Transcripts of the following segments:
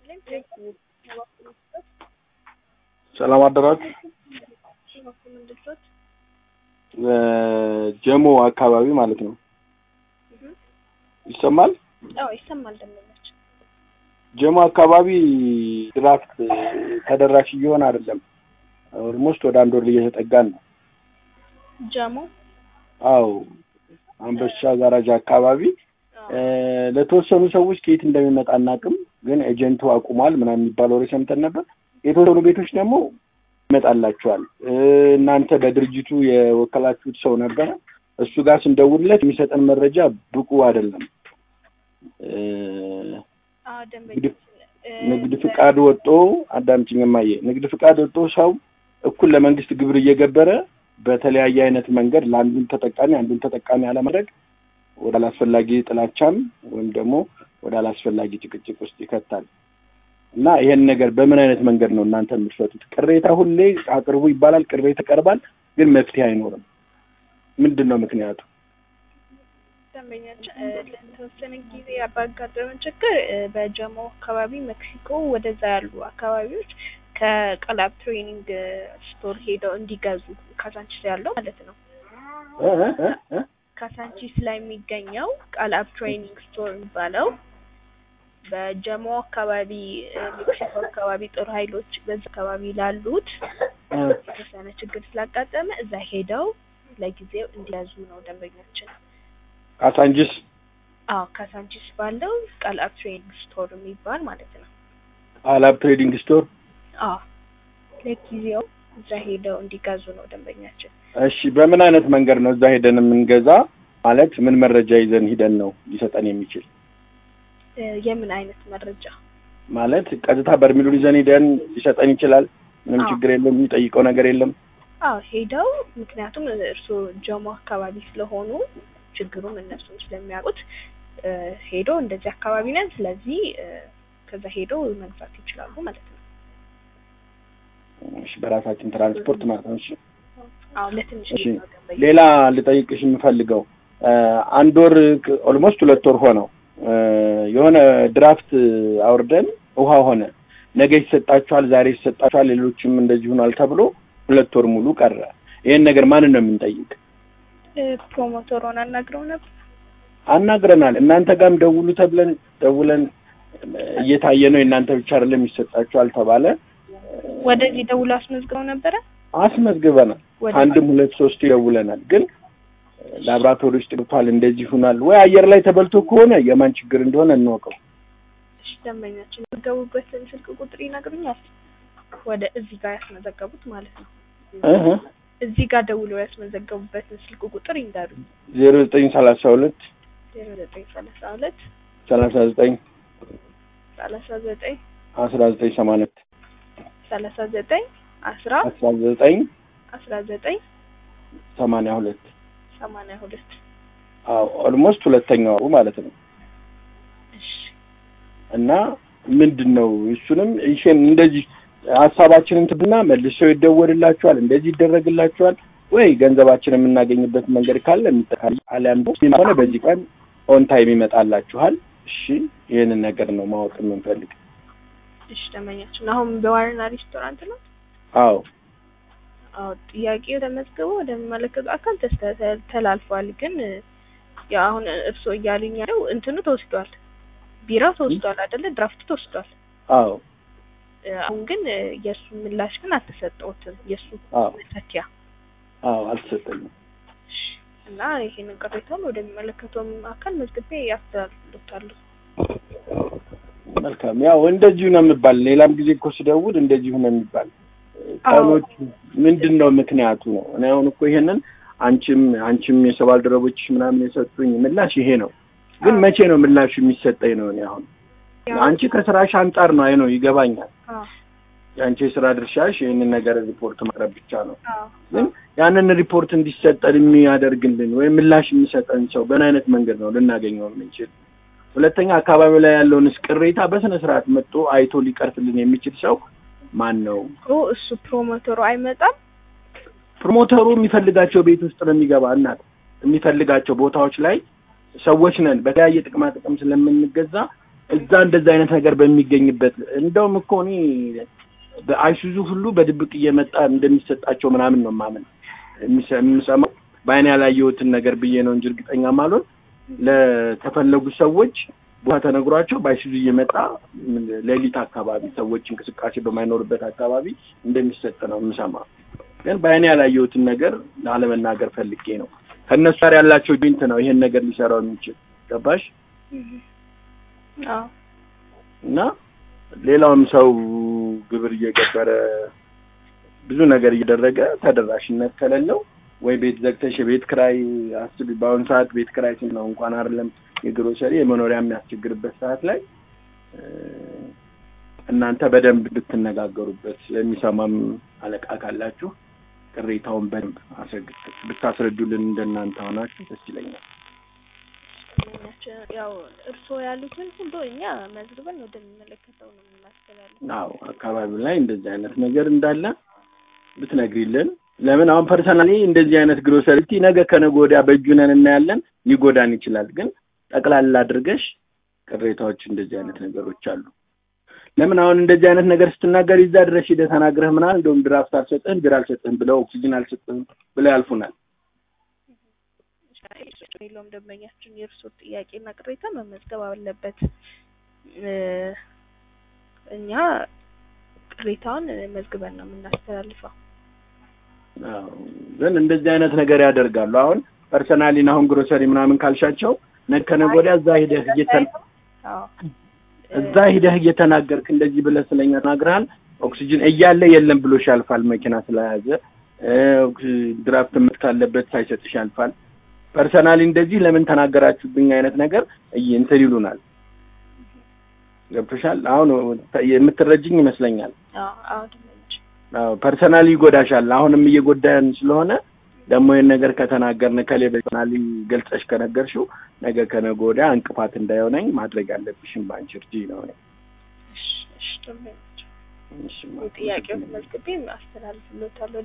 ሰላም አደራችሁ። ጀሞ አካባቢ ማለት ነው። ይሰማል? አዎ ይሰማል። ደንበኞች ጀሞ አካባቢ ድራፍት ተደራሽ እየሆነ አይደለም። ኦልሞስት ወደ አንድ ወር እየተጠጋን ነው። ጀሞ አዎ አንበሻ ጋራጅ አካባቢ ለተወሰኑ ሰዎች ከየት እንደሚመጣ አናውቅም፣ ግን ኤጀንቱ አቁሟል ምናምን የሚባል ወሬ ሰምተን ነበር። የተወሰኑ ቤቶች ደግሞ ይመጣላቸዋል። እናንተ በድርጅቱ የወከላችሁት ሰው ነበረ። እሱ ጋር ስንደውልለት የሚሰጠን መረጃ ብቁ አይደለም። አዎ ደንበኞች ንግድ ፍቃድ ወጦ አዳምጪኝ እማዬ፣ ንግድ ፍቃድ ወጦ ሰው እኩል ለመንግስት ግብር እየገበረ በተለያየ አይነት መንገድ ለአንዱን ተጠቃሚ አንዱን ተጠቃሚ አለማድረግ ወደ አላስፈላጊ ጥላቻም ወይም ደግሞ ወደ አላስፈላጊ ጭቅጭቅ ውስጥ ይከታል እና ይሄን ነገር በምን አይነት መንገድ ነው እናንተ የምትፈቱት? ቅሬታ ሁሌ አቅርቡ ይባላል፣ ቅሬታ ይቀርባል፣ ግን መፍትሄ አይኖርም። ምንድን ነው ምክንያቱ? ደንበኞች ለተወሰነ ጊዜ ባጋጠመን ችግር በጀሞ አካባቢ ሜክሲኮ ወደዛ ያሉ አካባቢዎች ከቀላብ ትሬኒንግ ስቶር ሄደው እንዲገዙ ካሳንቺስ ያለው ማለት ነው። ካሳንቺስ ላይ የሚገኘው ቃላብ ትሬኒንግ ስቶር የሚባለው በጀሞ አካባቢ ሜክሲኮ አካባቢ ጦር ኃይሎች በዚ አካባቢ ላሉት የተወሰነ ችግር ስላጋጠመ እዛ ሄደው ለጊዜው እንዲያዙ ነው ደንበኞችን። ካሳንቺስ አዎ ካሳንቺስ ባለው ቃላብ ትሬኒንግ ስቶር የሚባል ማለት ነው። ቃላብ ትሬዲንግ ስቶር አዎ ለጊዜው እዛ ሄደው እንዲገዙ ነው ደንበኛችን። እሺ፣ በምን አይነት መንገድ ነው እዛ ሄደን የምንገዛ? ማለት ምን መረጃ ይዘን ሂደን ነው ሊሰጠን የሚችል? የምን አይነት መረጃ ማለት ቀጥታ በርሚሉን ይዘን ሂደን ሊሰጠን ይችላል? ምንም ችግር የለም፣ የሚጠይቀው ነገር የለም። አዎ ሄደው፣ ምክንያቱም እርስዎ ጀሞ አካባቢ ስለሆኑ ችግሩን እነሱም ስለሚያውቁት ሄዶ እንደዚህ አካባቢ ነን፣ ስለዚህ ከዛ ሄዶ መግዛት ይችላሉ ማለት ነው። እሺ፣ በራሳችን ትራንስፖርት ማለት ነው። እሺ፣ አዎ ለትንሽ እሺ። ሌላ ልጠይቅሽ የምፈልገው አንድ ወር ኦልሞስት ሁለት ወር ሆነው የሆነ ድራፍት አውርደን ውሃ ሆነ፣ ነገ ይሰጣችኋል፣ ዛሬ ይሰጣችኋል፣ ሌሎችም እንደዚህ ሆኗል ተብሎ ሁለት ወር ሙሉ ቀረ። ይሄን ነገር ማንን ነው የምንጠይቅ? ፕሮሞተሩን አናግረው ነበር። አናግረናል። እናንተ ጋርም ደውሉ ተብለን ደውለን እየታየ ነው የእናንተ ብቻ አይደለም ይሰጣችኋል ተባለ። ወደዚህ ደውሎ አስመዝግበው ነበረ። አስመዝግበናል። አንድም ሁለት ሶስት ይደውለናል። ግን ላብራቶሪ ውስጥ ገብቷል እንደዚህ ሆኗል ወይ አየር ላይ ተበልቶ ከሆነ የማን ችግር እንደሆነ እንወቀው። እሺ ደንበኛችን የሚገቡበትን ስልክ ቁጥር ይነግሩኛል? ወደ እዚህ ጋር ያስመዘገቡት ማለት ነው። እህ እዚህ ጋር ደውሎ ያስመዘገቡበትን ስልክ ቁጥር ይንገሩ። ዜሮ ዘጠኝ ሰላሳ ሁለት ዜሮ ዘጠኝ ሰላሳ ሁለት ሰላሳ ዘጠኝ ሰላሳ ዘጠኝ አስራ ዘጠኝ ሰማንያ ሁለት ሰላሳ ዘጠኝ አስራ አስራ ዘጠኝ አስራ ዘጠኝ ሰማንያ ሁለት ሰማንያ ሁለት አዎ ኦልሞስት ሁለተኛው ወሩ ማለት ነው። እሺ እና ምንድን ነው እሱንም ይሄን እንደዚህ ሀሳባችንን ትብና መልሰው ይደወልላችኋል፣ እንደዚህ ይደረግላችኋል ወይ ገንዘባችን የምናገኝበት መንገድ ካለ የሚጠቃል አሊያም ሆነ በዚህ ቀን ኦን ታይም ይመጣላችኋል። እሺ ይህንን ነገር ነው ማወቅ የምንፈልግ። እሺ ደንበኛችን አሁን በዋርና ሬስቶራንት ነው። አዎ አዎ ጥያቄው ተመዝግቦ ወደሚመለከቱ አካል ተስተ- ተላልፏል። ግን ያው አሁን እርስዎ እያሉኝ ያለው እንትኑ ተወስዷል፣ ቢራው ተወስዷል አይደለ? ድራፍቱ ተወስዷል። አዎ አሁን ግን የእሱ ምላሽ ግን አልተሰጠውትም። የእሱ አዎ መተኪያ አዎ አልተሰጠኝም። እሺ። እና ይሄንን ቅሬታውን ወደሚመለከተውም አካል መዝግቤ ያስተላልፍሎታለሁ። መልካም ያው እንደዚሁ ነው የሚባል። ሌላም ጊዜ እኮ ስደውል እንደዚሁ ነው የሚባል። ቀኖች ምንድን ነው ምክንያቱ ነው? እኔ አሁን እኮ ይሄንን አንቺም አንቺም የሰው ባልደረቦችሽ ምናምን የሰጡኝ ምላሽ ይሄ ነው። ግን መቼ ነው ምላሹ የሚሰጠኝ ነው? እኔ አሁን አንቺ ከስራሽ አንጻር ነው። አይ ነው ይገባኛል። አዎ የአንቺ የስራ ድርሻሽ ይህንን ነገር ሪፖርት ማቅረብ ብቻ ነው። አዎ ግን ያንን ሪፖርት እንዲሰጠን የሚያደርግልን ወይም ምላሽ የሚሰጠን ሰው በምን አይነት መንገድ ነው ልናገኘው የምንችል? ሁለተኛ አካባቢው ላይ ያለውንስ ቅሬታ በስነ ስርዓት መጥቶ አይቶ ሊቀርፍልን የሚችል ሰው ማን ነው? ኦ እሱ ፕሮሞተሩ አይመጣም። ፕሮሞተሩ የሚፈልጋቸው ቤት ውስጥ ነው የሚገባ እናት የሚፈልጋቸው ቦታዎች ላይ ሰዎች ነን። በተለያየ ጥቅማ ጥቅም ስለምንገዛ እዛ እንደዛ አይነት ነገር በሚገኝበት እንደውም እኮ እኔ በአይሱዙ ሁሉ በድብቅ እየመጣ እንደሚሰጣቸው ምናምን ነው ማመን የምሰማው በአይኔ ያላየሁትን ነገር ብዬ ነው እንጂ እርግጠኛ ማልሆን ለተፈለጉ ሰዎች ቦታ ተነግሯቸው በአይሱዙ እየመጣ ሌሊት አካባቢ ሰዎች እንቅስቃሴ በማይኖርበት አካባቢ እንደሚሰጥ ነው የምሰማው። ግን በአይኔ ያላየሁትን ነገር ላለመናገር ፈልጌ ነው። ከእነሱ ጋር ያላቸው ጆይንት ነው ይሄን ነገር ሊሰራው የሚችል ገባሽ? አዎ እና ሌላውም ሰው ግብር እየገበረ ብዙ ነገር እየደረገ ተደራሽነት ከሌለው ወይ ቤት ዘግተሽ የቤት ክራይ አስቢ። በአሁኑ ሰዓት ቤት ክራይ ስንት ነው? እንኳን አይደለም የግሮሰሪ የመኖሪያ የሚያስቸግርበት ሰዓት ላይ እናንተ በደንብ ብትነጋገሩበት የሚሰማም አለቃ ካላችሁ ቅሬታውን በደንብ ብታስረዱልን እንደናንተ ሆናችሁ ደስ ይለኛል። ያው እርስዎ ያሉትን ሁሉ እኛ መዝግበን ወደሚመለከተው ነው የምናስተላልፈው። አዎ አካባቢው ላይ እንደዚህ አይነት ነገር እንዳለ ብትነግሪልን። ለምን አሁን ፐርሰናሊ እንደዚህ አይነት ግሮሰሪቲ ነገ ከነገ ወዲያ በእጁ ነን እናያለን፣ ሊጎዳን ይችላል። ግን ጠቅላላ አድርገሽ ቅሬታዎች እንደዚህ አይነት ነገሮች አሉ። ለምን አሁን እንደዚህ አይነት ነገር ስትናገር ይዛ ድረስ ሂደህ ተናግረህ ምናምን እንደውም ድራፍት አልሰጥህም ቢራ አልሰጥህም ብለው ኦክሲጅን አልሰጥህም ብለው ያልፉናል። የለውም ደንበኛችን የእርሶ ጥያቄና ቅሬታ መመዝገብ አለበት። እኛ ቅሬታውን መዝግበን ነው የምናስተላልፈው። ግን እንደዚህ አይነት ነገር ያደርጋሉ። አሁን ፐርሰናሊን አሁን ግሮሰሪ ምናምን ካልሻቸው ነገ ከነገ ወዲያ እዛ ሂደህ እየተን እዛ ሂደህ እየተናገርክ እንደዚህ ብለህ ስለኛ ተናግረሃል፣ ኦክሲጅን እያለ የለም ብሎሽ ያልፋል። መኪና ስለያዘ ድራፍት ምት ካለበት ሳይሰጥሽ ያልፋል። ፐርሰናሊ እንደዚህ ለምን ተናገራችሁብኝ አይነት ነገር እንትን ይሉናል። ገብቶሻል? አሁን የምትረጅኝ ይመስለኛል። አዎ ፐርሰናሊ ይጎዳሻል። አሁንም እየጎዳን ስለሆነ ደግሞ ይህን ነገር ከተናገርን ከሌ ፐርሰናሊ ገልጸሽ ከነገርሽው ነገ ከነገ ወዲያ እንቅፋት እንዳይሆነኝ ማድረግ ያለብሽም በአንቺ እርጂ ነው። ጥያቄውን መዝግቤ አስተላልፍሎታለሁ።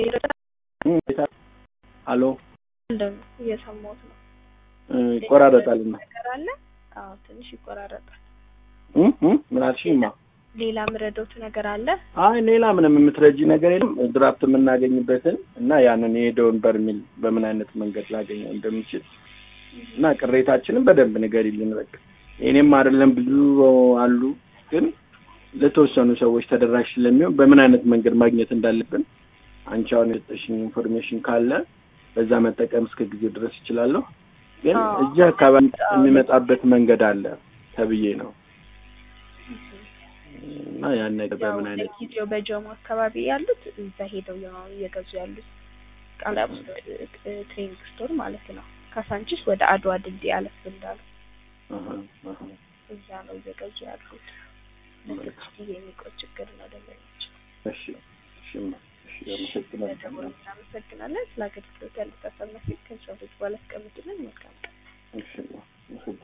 አሎ እየሰማሁት ነው። ይቆራረጣልና ነገር አለ? አዎ ትንሽ ይቆራረጣል። ምን አልሽኝማ? ሌላ ምረዶት ነገር አለ? አይ ሌላ ምንም የምትረጂ ነገር የለም። ድራፍት የምናገኝበትን እና ያንን የሄደውን በርሚል በምን አይነት መንገድ ላገኘው እንደምችል እና ቅሬታችንን በደንብ ንገሪልን። በቃ የእኔም አይደለም ብዙ አሉ፣ ግን ለተወሰኑ ሰዎች ተደራሽ ስለሚሆን በምን አይነት መንገድ ማግኘት እንዳለብን አንቺ አሁን የሰጠሽኝ ኢንፎርሜሽን ካለ በዛ መጠቀም እስከ ጊዜ ድረስ እችላለሁ። ግን እዚህ አካባቢ የሚመጣበት መንገድ አለ ተብዬ ነው እና ያን ነገር በምን አይነት ጊዜው በጀሞ አካባቢ ያሉት እዛ ሄደው እየገዙ ያሉት ቃላብ ትሬኒንግ ስቶር ማለት ነው። ካሳንቺስ ወደ አድዋ ድልድይ አለፍ እንዳሉ እዛ ነው እየገዙ ያሉት። ጊዜ የሚቆይ ችግር ነው ደንበኞች። እሺ እሺ እሺ እናመሰግናለን። ስለ አገልግሎት ያሉት ሀሳብ መስጠት ከሰው ልጅ በኋላ አስቀምጡልን። መልካም ቀን። እሺ